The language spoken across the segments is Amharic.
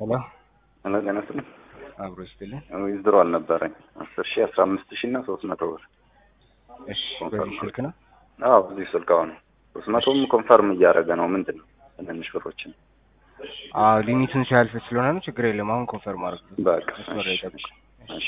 ሄሎ ሄሎ ጤና ይስጥልኝ። አብሮ ይስጥልን። ዊዝድሮ አልነበረኝ አስር ሺህ አስራ አምስት ሺህ እና ሶስት መቶ ብር። እሺ ኮንፈርም በዚህ ስልክ ነው። አዎ በዚህ ስልክ አሁን ሶስት መቶም ኮንፈርም እያደረገ ነው። ምንድን ነው ትንንሽ ብሮችን አዎ ሊሚቱን ሲያልፍ ስለሆነ ነው። ችግር የለም። አሁን ኮንፈርም አድርግ። በቃ መስመር ላይ እሺ፣ ጠብቅ። እሺ።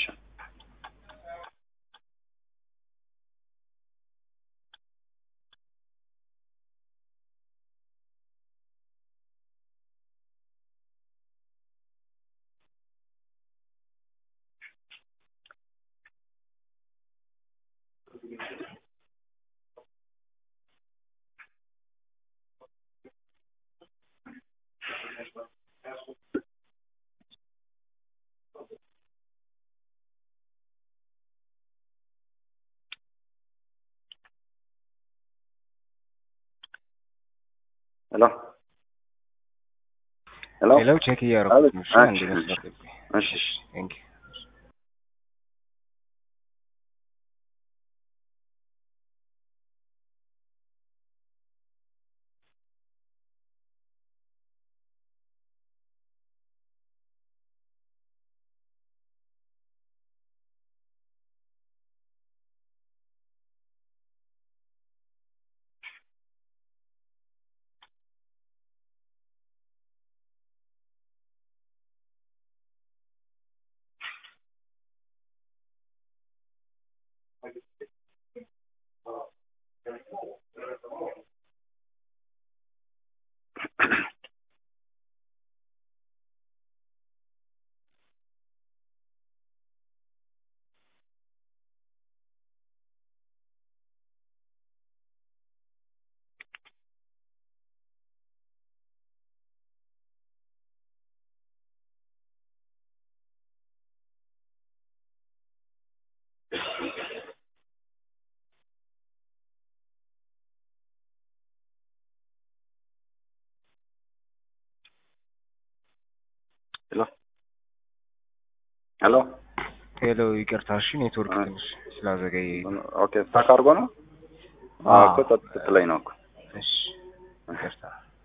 ሄሎ ሄሎ ሄሎ ቼክ እያደረኩት ነው። እሺ አቤት። አንድ እሺ፣ መስመር ጠብቅ። እሺ እሺ ቴንክ ዩ ሄሎ ሄሎ ሄሎ ይቅርታ። እሺ ኔትወርክ አ- ትንሽ ስላዘገየ ኦኬ ስታክ አድርጎ ነው አዎ እኮ ጸጥ ስትለኝ ነው እኮ እሺ ይቅርታ።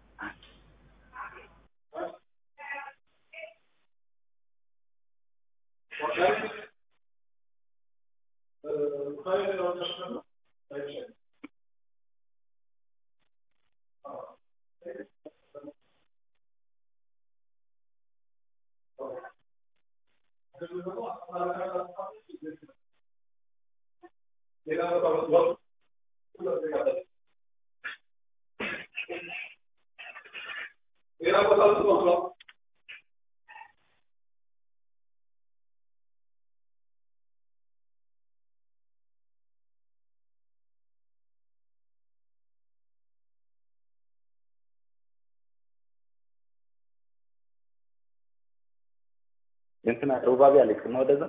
እንትና ሩባቢ አሌክስ ነው ወደዛ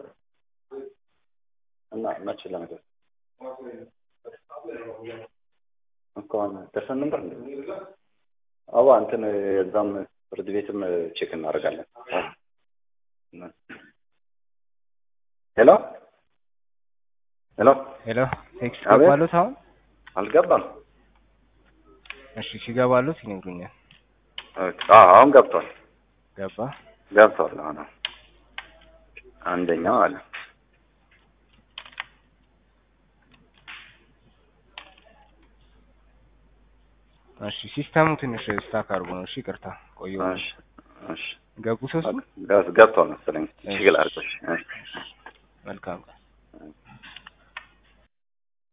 እና መች ለምደ እኮ አሁን ደርሰን ነበር እንዴ? አዋ እንትን እዛም ፍርድ ቤትም ቼክ እናደርጋለን። ሄሎ ሄሎ ሄሎ ቴክስት አቤት። ገባሉት አሁን? አልገባም። እሺ ሲገባሉት ይነግሩኛል። ኦኬ፣ አዎ አሁን ገብቷል ገባ ገብቷል። አሁን አንደኛው አለ እሺ ሲስተሙ ትንሽ ስታክ አድርጎ ነው። እሺ ይቅርታ ቆየሁ። እሺ እሺ ገቡ ሶስቱ ገብቷል መሰለኝ ችግር አድርጎሽ እሺ መልካም